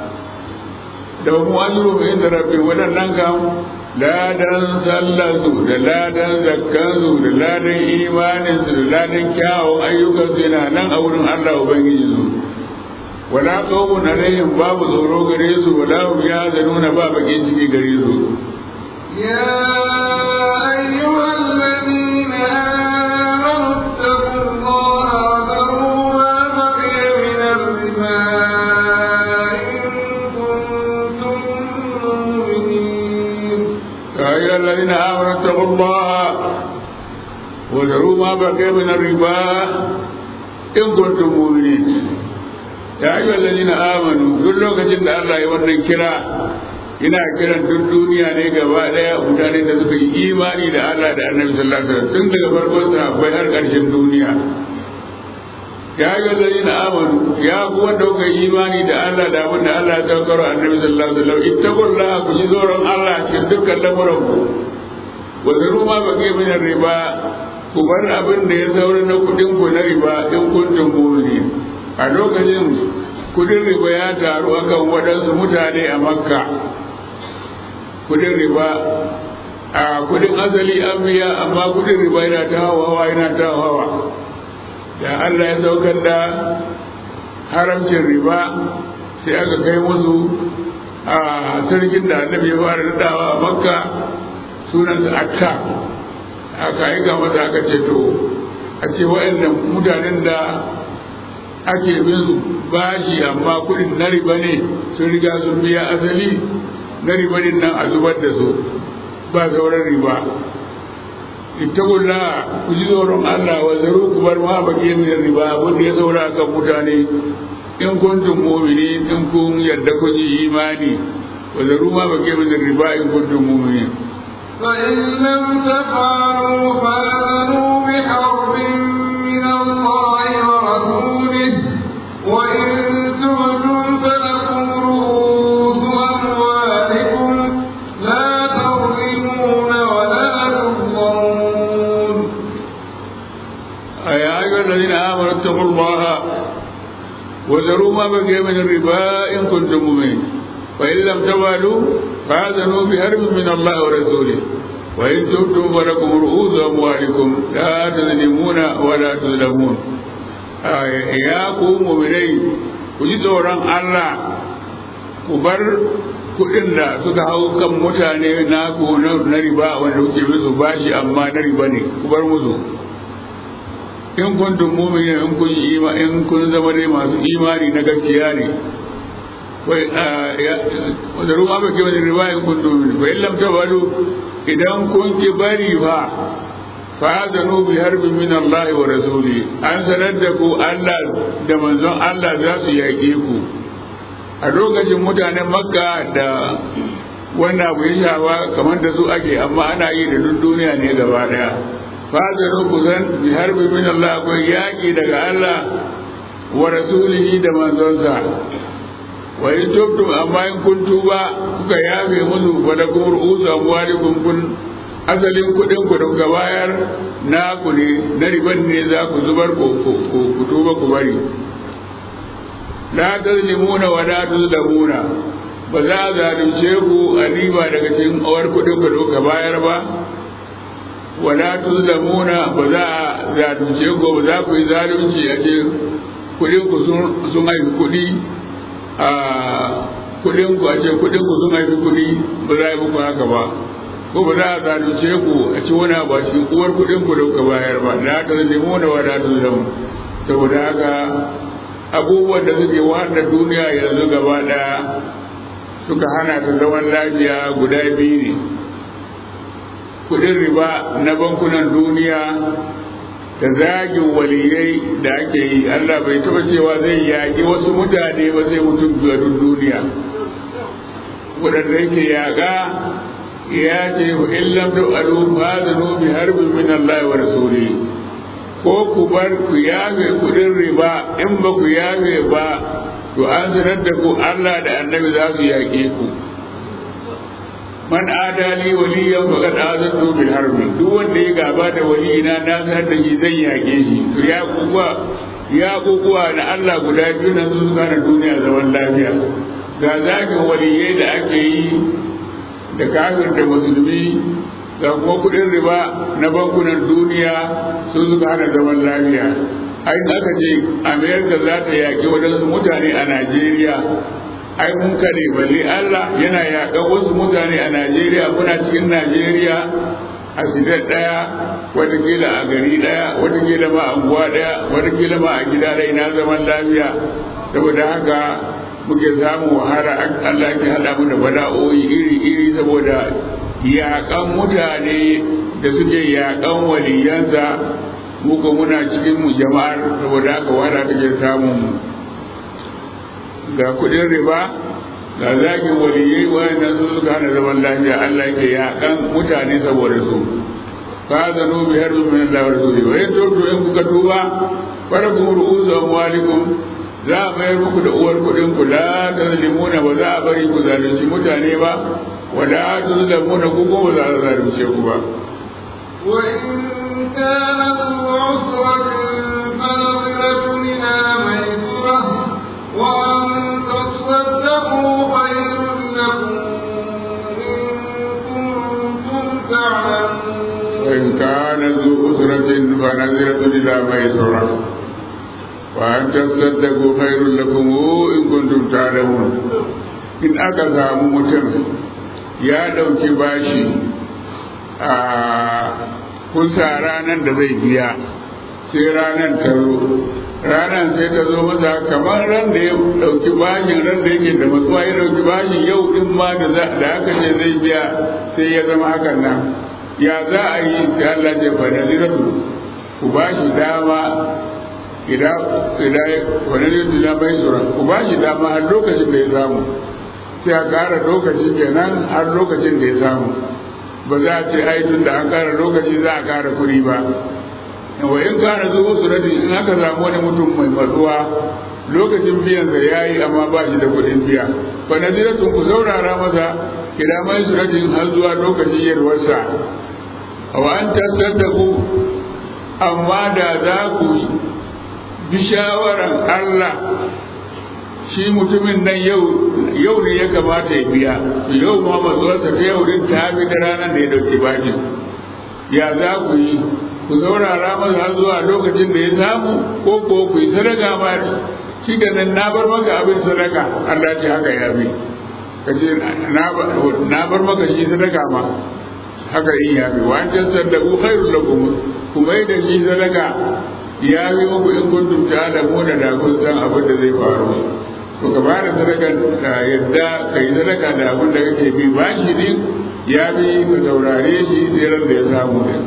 [SPEAKER 4] da mu ajru inda rabbi wadannan kam ladan sallarsu da ladan zakkansu da ladan imaninsu da ladan kyawun ayyukansu yana nan a wurin Allah Ubangiji su wala qawmun alaihim babu tsoro gare su wala hum yahzanuna ba bakin ciki gare su
[SPEAKER 3] يا أيها الذين آمنوا اتقوا الله وذروا ما بقي من الربا إن كنتم مؤمنين
[SPEAKER 4] يا أيها الذين آمنوا اتقوا الله wa zaru ma baqiya min riba in kuntum mu'minin ya ayyuha allazina amanu duk lokacin da Allah ya wannan kira ina kiran duk duniya ne gaba daya mutane da suka yi imani da Allah da Annabi sallallahu alaihi wasallam tun daga farkon sahabbai har ƙarshen duniya ya ayyuha allazina amanu ya ku wanda kuka yi imani da Allah da abin da Allah ya saukar Annabi sallallahu alaihi wasallam ittaqullaha ku ji tsoron Allah cikin dukkan lamuran ku wa zaru ma baqiya min riba ku bar abin da ya zaure na kudin ku na riba in kuntum mu'minin a lokacin kudin riba ya taru akan waɗansu mutane a makka kudin riba a kudin asali an biya amma kudin riba yana ta hawa yana ta hawa da Allah ya saukar da haramcin riba sai aka kai musu a sarkin da annabi ya fara dawa a makka sunansa akka aka aika masa aka ce to a ce waɗannan mutanen da ake bin bashi amma kuɗin na riba ne sun riga sun biya asali na riba din nan a zubar da su ba sauran riba ittaqulla ku ji tsoron Allah wa zaru ku bar ma baki min riba abin da ya saura kan mutane in kuntum mu'minin in kun yadda kun yi imani wa zaru ma baki min riba in kuntum mu'minin
[SPEAKER 3] فإن لم تفعلوا فآذنوا بحرب من الله ورسوله وإن تبتم فلكم رؤوس أموالكم لا تظلمون ولا تظلمون
[SPEAKER 4] يا أيها الذين آمنوا اتقوا الله وذروا ما بقي من الربا إن كنتم مؤمنين فإن لم تفعلوا فآذنوا بحرب من الله ورسوله وإن تبتم فلكم رؤوس أموالكم لا تظلمون ولا تظلمون يا قوم مؤمنين kuji tsoron Allah ku bar kuɗin da suka hau kan mutane na na riba wanda kuke musu bashi amma na riba ne ku bar musu in kuntum mu'minin in kun yi in kun zama dai masu imani na gaskiya ne da ruwa ba ke wani riwayin kun domin ba illam ta bado idan kun ki bari fa fa'adanu bi harbin min Allah wa rasuli an sanar da ku Allah da manzon Allah za su yaƙe ku a lokacin mutanen makka da wanda abu ya shafa kamar da su ake amma ana yi da duk duniya ne gaba daya fa'adanu ku zan bi harbin min Allah akwai yaƙi daga Allah wa rasulihi da manzonsa wa in tubtum amma in kun tuba kuka yafe musu fa da kuma ru'usu amwalikum kun asalin kuɗin ku da bayar na ku ne na riban ne za ku zubar ku ku tuba ku bari la tazlimuna wa la tuzlamuna ba za a zalunce ku a riba daga cikin awar kuɗin ku da bayar ba wa la tuzlamuna ba za a zalunce ku ba za ku yi zalunci a cikin kuɗin ku sun haifi kuɗi a kudin ku a ce kudin ku sun haifi kudi ba za a yi muku haka ba ko ba za a zalunce ku a ci wani abu a cikin uwar kudin ku da kuka bayar ba da haka zai mu da wada su zama saboda haka abubuwan da suke wanda duniya yanzu gaba daya suka hana ta zaman lafiya guda biyu ne kudin riba na bankunan duniya da zagin waliyai da ake yi Allah bai taba cewa zai yaƙi wasu mutane ba zai mutum biyu duk duniya waɗanda yake yaƙa ya ce wa illam tu alu fazanu bi harbin min Allah wa rasuli ko ku bar ku yafe kudin riba in ba ku yafe ba to an sanar da ku Allah da annabi za su yaƙe ku man adali waliyan faqad azantu bil harbi duk wanda ya gaba da waliyina na sanar da shi zan yake shi to ya kuwa ya kuwa na Allah guda biyu nan su suka duniya zaman lafiya ga zagin waliyai da ake yi da kafir da musulmi ga kuma kudin riba na bankunan duniya su suka hana zaman lafiya ai aka ce amerika za ta yaƙi waɗansu mutane a najeriya ai mun kare balle Allah yana yaƙan wasu mutane a Najeriya kuna cikin Najeriya a sidar ɗaya watakila a gari ɗaya watakila ma a unguwa ɗaya watakila ma a gida ɗaya na zaman lafiya saboda haka muke samun wahala Allah ke haɗa mu da bala'o'i iri-iri saboda yaƙan mutane da suke yaƙan waliyansa mu ko muna cikin mu jama'ar saboda haka wada take samun mu ga kuɗin riba ga zagin waliyai wayannan su suka hana zaman lafiya Allah yake yaƙan mutane saboda su fa zanu bi harbin min Allah wa rasulihi wa in tubu in kuka tuba farakum ru'usu amwalikum za a mayar muku da uwar kuɗin ku la tazlimuna ba za a bari ku zalunci mutane ba wa la tuzlamuna ku ko ba za a zalunce ku ba
[SPEAKER 3] وإن كان ذو عسرة فنظرة إلى ميسرة وأن تصدقوا خير لكم إن كنتم تعلمون
[SPEAKER 4] وإن كان ذو أسرة فنظرة إلى ميسرة وأن تصدقوا خير لكم إن كنتم تعلمون in aka samu mutum ya ɗauki bashi a kusa ranar da zai biya sai ranar ta zo ranar sai ta zo masa kamar ran da ya ɗauki bashin ran da yake da matsuwa ya ɗauki bashin yau ɗin ma da aka ce zai biya sai ya zama hakan nan ya za a yi sai Allah ce fa naziratu ku ba shi dama idan idan wa naziratu la bai sura ku ba shi dama har lokacin da ya samu sai a ƙara lokaci kenan har lokacin da ya samu ba za a ce ai tun da an ƙara lokaci za a ƙara kuɗi ba wa in kana zuwa surati in aka samu wani mutum mai matsuwa lokacin biyan sa yayi amma ba shi da kuɗin biya fa naziratun ku saurara masa ila mai suratin har zuwa lokacin yarwarsa wa an tasaddaku amma da za ku bi shawaran Allah shi mutumin nan yau yau ne ya kamata ya biya yau ma matsuwarsa ta yau din ta bi da ranar da ya dauki bakin ya za ku yi ku saurara masa har zuwa lokacin da ya samu ko ko ku yi sadaka ma shi da nan na bar maka abin sadaka Allah ce haka ya bi kace na bar maka shi sadaka ma haka in ya bi wancan sadaku khairul lakum kuma yi da shi sadaka ya bi muku in kuntum ta'lamuna da kun san abin da zai faru to ka ba da sadakan yadda ka yi sadaka da abin da kake bi ba shi din ya bi ka saurare shi sai ran da ya samu ne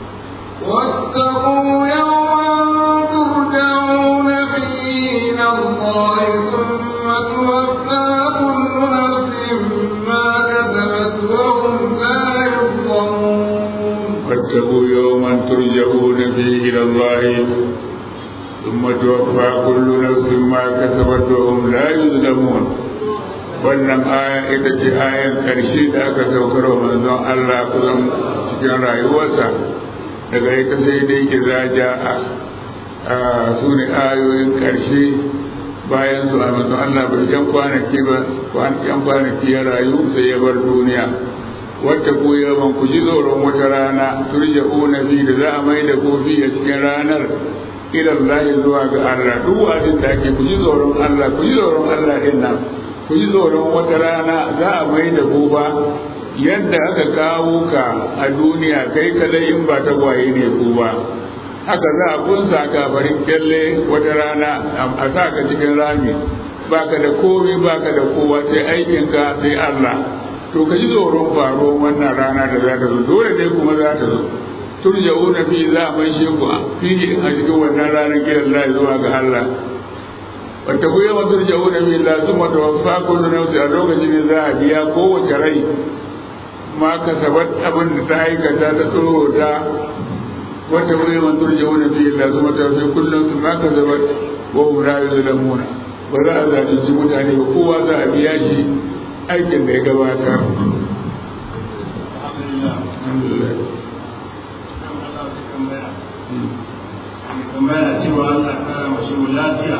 [SPEAKER 3] واتقوا يوما ترجعون فيه إلى الله ثم توفى كل نفس ما كسبت وهم لا يظلمون
[SPEAKER 4] واتقوا يوما ترجعون فيه إلى الله ثم توفى كل نفس ما كسبت وهم لا يظلمون wannan aya ita ce ayan ƙarshe da aka saukar wa manzon Allah kusan cikin rayuwarsa daga ita sai dai ke zaja a su ne ayoyin ƙarshe bayan su a manzon Allah bai yan kwanaki ba yan kwanaki ya rayu sai ya bar duniya wata ku yawan ku ji tsoron wata rana turja'una fi da za a mai da kofi a cikin ranar ilan lahi zuwa ga Allah duk wa'azin da ake ku ji tsoron Allah ku ji tsoron Allah din nan ku ji tsoron wata rana za a mai da ku ba yadda aka kawo ka a duniya kai kadai in ba ta gwaye ne ku ba haka za a kunsa ka farin kyalle wata rana a sa ka cikin rami baka da komai baka da kowa sai aikinka sai Allah to ka ji tsoron faro wannan rana da za ta zo dole dai kuma za ta zo turja'una fi za a mai shi ku fi a cikin wannan ranar kiran Allah zuwa ga Allah wata ku yawan turja'una fi Allah sun mata wafa kullu nafsi a lokacin da za a biya kowace rai ma ka sabat abin da ta aikata ta tsoro ta wata ku yawan turja'una fi Allah sun mata wafa kullu su ma ka sabat wa hum la yuzlamuna ba za a zalunci mutane ba kowa za a biya shi aikin da ya gabata
[SPEAKER 2] tambaya cewa Allah kara mashi lafiya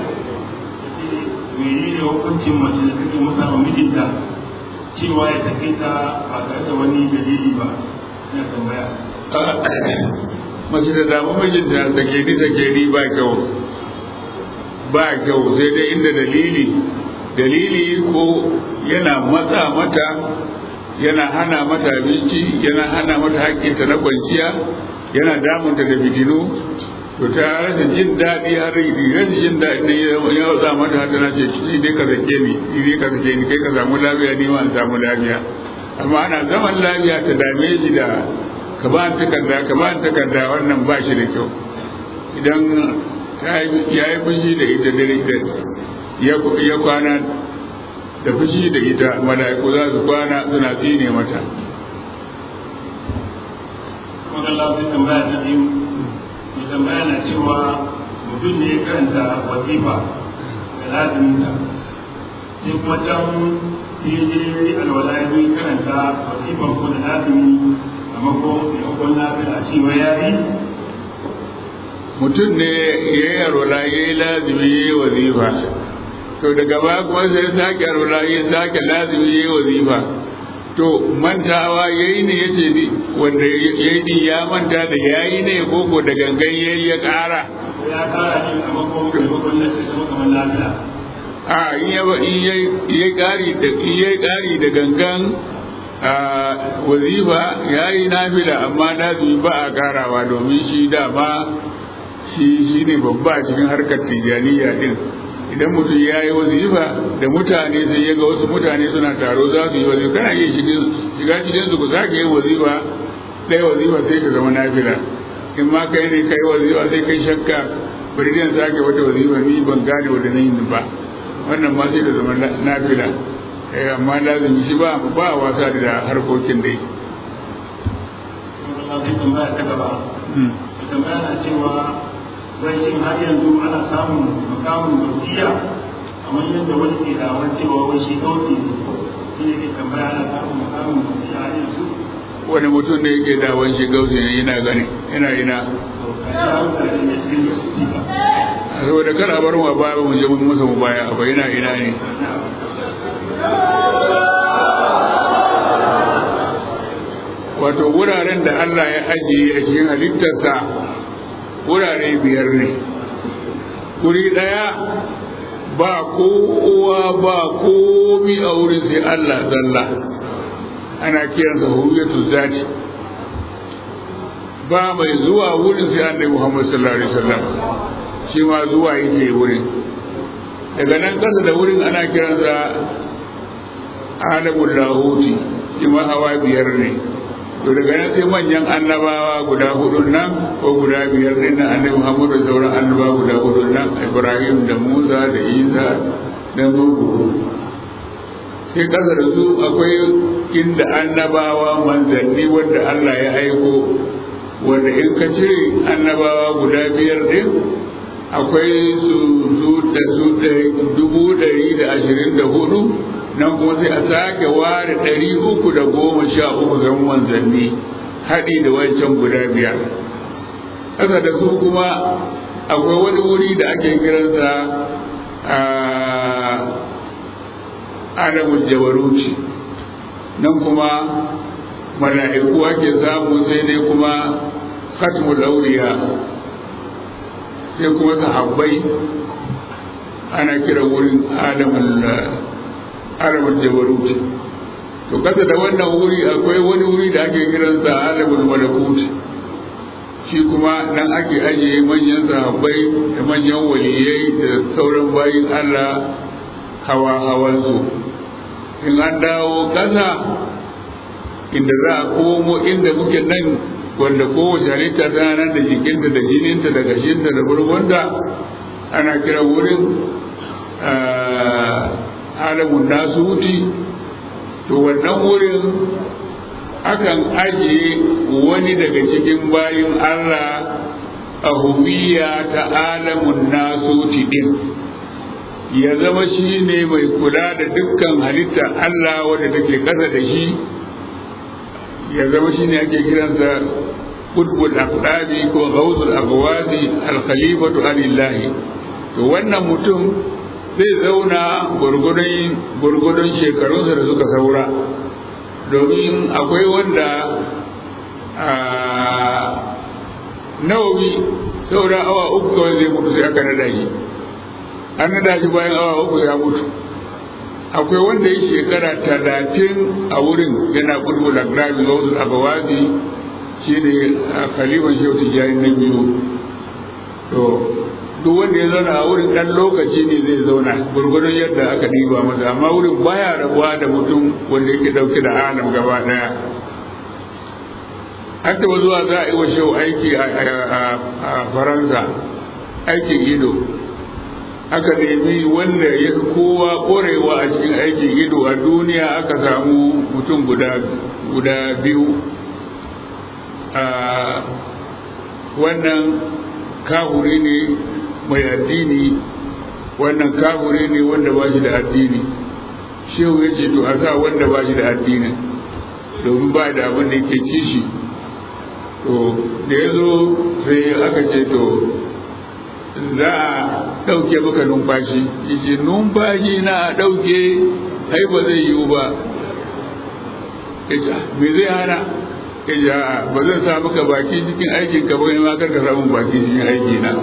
[SPEAKER 2] mene ne hukuncin mace da take musa wa mijinta cewa ya take ta ba tare da wani dalili ba ina tambaya
[SPEAKER 4] mace da damu mijinta da ke ni da ke ni ba kyau ba kyau sai dai inda dalili dalili ko yana matsa mata yana hana mata abinci yana hana mata haƙƙinta na kwanciya yana damunta da fitinu to ta rasa jin daɗi har rasa jin daɗi ne ya watsa mata har tana ce shi dai ka sake ni shi dai ka sake ni kai ka samu lafiya ni ma in samu lafiya amma ana zaman lafiya ta dame shi da ka ba takarda ka ba takarda wannan ba shi da kyau idan ya yi fushi da ita dare ya kwana da fushi da ita mala'iku za su kwana suna tsine mata
[SPEAKER 2] Allah zai tambaya ta biyu mai tambaya na cewa mutum ne ya karanta wazifa da laziminta sai kuma can daidai alwala ya zo karanta wazifan ko da lazimi a mako da yakon lafiya shi wa yari
[SPEAKER 4] mutum ne ya yi alwala ya yi lazimi ya yi wazifa to daga baya kuma sai sake alwala ya sake lazimi ya yi wazifa to mantawa ya yi ne ya ce wanda ya yi ya manta da ya yi ne koko da gangan ya yi ya ƙara
[SPEAKER 2] ya kara ne a mako da yakon lafiya
[SPEAKER 4] a in ya ƙari da ya ƙari da gangan a wazifa ya yi nafila amma lazimi ba a ƙarawa domin shi dama shi shi ne babba a cikin harkar tijaniya din idan mutum ya yi wazifa da mutane sai ya ga wasu mutane suna taro za su yi wazifa kana iya shiga cikin su ku sake yin wazifa ɗaya wazifa sai ka zama nafila in ma kai ne kai wazifa sai kai shakka bari zan sake wata wazifa ni ban gane wanda na yin ba wannan ma sai ka zama nafila eh amma lazimi shi ba ba wasa da harkokin dai
[SPEAKER 2] tambaya na cewa wai shin har yanzu ana samun makamun gaskiya kamar yadda wani ke dawar cewa wai shi kauce ne shi ne ke tambaya ana samun makamun gaskiya har yanzu
[SPEAKER 4] wani mutum da yake dawon shi gausi ne yana gani yana ina saboda kar a bar mu a baya mu je mun masa mu baya a ina ina ne wato wuraren da Allah ya ajiye a cikin halittarsa wurare biyar ne guri ɗaya ba kowa ba komi a wurin sai Allah zalla ana kiransa huriyatu zati ba mai zuwa wurin sai annabi Muhammad sallallahu alaihi wasallam shi ma zuwa yake wurin daga nan kasa da wurin ana kiransa alamul lahuti shi ma hawa biyar ne to daga nan sai manyan annabawa guda hudu nan ko guda biyar din nan annabi Muhammad da sauran annabawa guda hudu nan Ibrahim da Musa da Isa da Nuhu sai kasa da su akwai inda annabawa manzanni wanda Allah ya aiko wanda in ka cire annabawa guda biyar din akwai su su da su dubu ɗari da ashirin da hudu nan kuma sai a sake ware ɗari uku da goma sha uku ga manzanni haɗi da wancan guda biyar haka da su kuma akwai wani wuri da ake kiransa a alamul jabaruci nan kuma mala'iku ake samu sai dai kuma khatmul auriya sai kuma sahabbai ana kira wurin alamul alamul jabaruci to kasa da wannan wuri akwai wani wuri da ake kiransa alamul malakut shi kuma nan ake ajiye manyan sahabbai da manyan waliyai da sauran bayin Allah hawa hawansu in an dawo kasa inda za a komo inda muke nan wanda kowace halitta tana nan da jikinta da jininta da gashinta da burgunta ana kira wurin alamun nasuti to wannan wurin akan ajiye wani daga cikin bayin Allah a huwiya ta alamun nasuti din ya zama shi ne mai kula da dukkan halitta Allah wadda take kasa da shi ya zama shi ne ake kiransa kutbul aqdabi ko ghawzul aqwadi al khalifatu alillahi to wannan mutum zai zauna gurgudun shekarunsa da suka saura domin akwai wanda nawawi saura awa uku kawai zai mutu sai aka nada shi an nada shi bayan awa uku ya mutu akwai wanda ya shekara talatin a wurin yana kulbul agrabi gausul abawazi shi ne khalifan shehu tijjani na biyu to duk wanda ya zauna a wurin ɗan lokaci ne zai zauna gurgurdon yadda aka diba masa amma wurin baya rabuwa da mutum wanda yake ɗauke da alam gaba ɗaya an taɓa zuwa za a yi wa shehu aiki a faransa aikin ido aka nemi wanda ya fi kowa ƙorewa a cikin aikin ido a duniya aka samu mutum guda biyu wannan kahuri ne mai addini wannan kahuri ne wanda ba shi da addini shehu ya ce to a sa wanda ba shi da addinin domin ba da abin da yake kishi to da ya zo sai aka ce to za a ɗauke maka numfashi yace numfashi na a ɗauke ai ba zai yiwu ba me zai hana yace a ba zan sa maka baki cikin aikin ka ba ma kar ka samu baki cikin aiki na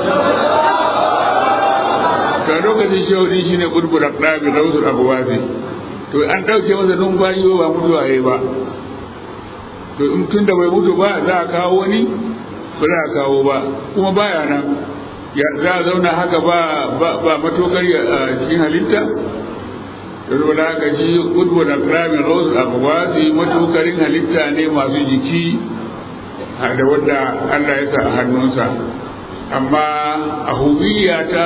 [SPEAKER 4] ka lokacin shaudi shine burbura ɗabi rawsul abuwasi to an ɗauke masa numfashi ba mutuwa yayi ba to in tun da bai mutu ba za a kawo wani ba za a kawo ba kuma baya nan ya za a zauna haka ba ba matokar a cikin halitta da zuwa da haka shi kudu da kramin rose a su matokarin halitta ne masu jiki da wanda Allah ya sa a hannunsa amma a hubiya ta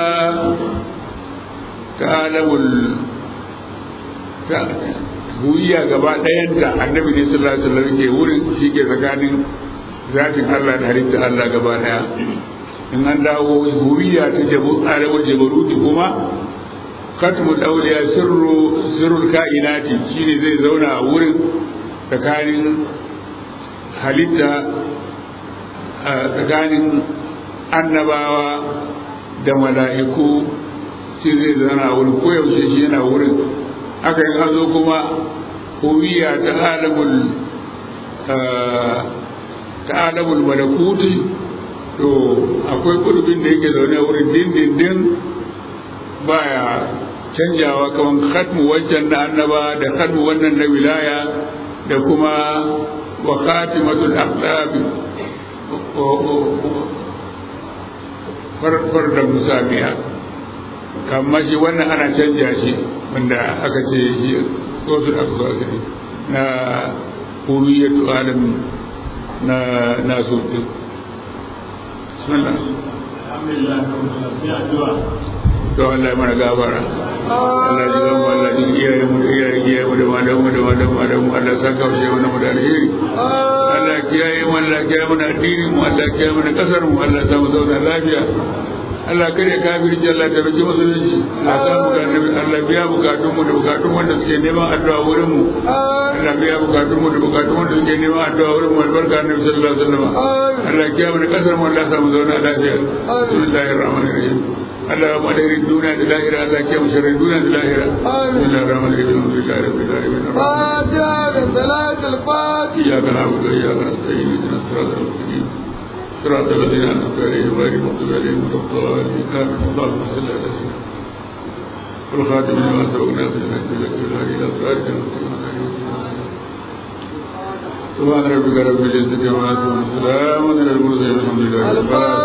[SPEAKER 4] ta alamul ta huwiya gaba ɗayanta annabi ne sallallahu alaihi wasallam ke wurin shi ke tsakanin zatin Allah da halitta Allah gaba ɗaya in an dawo huwiya ta jabu alamul jabaruti kuma katmu dauliya sirru sirrul kainati shine zai zauna a wurin tsakanin halitta tsakanin annabawa da mala'iku shi zai zauna a wurin koyaushe shi yana wurin aka yi an zo kuma huwiya ta alamul ta alamul malakuti to akwai kurbin da yake zaune wurin dindindin baya canjawa kaman khatmu wancan na annaba da khatmu wannan na wilaya da kuma wa khatimatul aqdab farfar da musamiya kamar shi wannan ana canja shi wanda aka ce shi wasu da aka zo na kuriyatu alam na na so din bismillah
[SPEAKER 2] alhamdulillah sai addu'a
[SPEAKER 4] to Allah ya mana gafara Allah ji gamu Allah ji iyaye mu da iyaye iyaye mu da madan mu da madan madan mu Allah saka mu shi wannan mu da alheri Allah kiyaye mu Allah kiyaye mu da addini mu Allah kiyaye mu da kasar mu Allah ya samu zauna lafiya Allah kare kafirci Allah ta rike musulunci Allah ta mu da annabi Allah biya bukatun mu da bukatun wanda suke neman addu'a wurin mu Allah biya bukatun mu da bukatun wanda suke neman addu'a wurin mu albarka annabi sallallahu alaihi wasallam Allah kiyaye mu da kasar mu Allah ya samu zauna lafiya bismillahir rahmanir rahim Allah ya madari duniya da lahira Allah ya kiyaye sharrin duniya da lahira bismillahir rahmanir rahim alhamdulillahi rabbil alamin
[SPEAKER 3] فاتحة صلاة الفاتحة
[SPEAKER 4] إياك نعبد وإياك نستعين اهدنا الصراط المستقيم صراط الذين أنعمت عليهم غير المغضوب عليهم ولا الضالين آمين اللهم صل على سيدنا والخاتم لما سبقنا في الحج لك الهادي إلى صراط المستقيم سبحان ربك رب العزة عما يصفون وسلام على المرسلين والحمد لله رب العالمين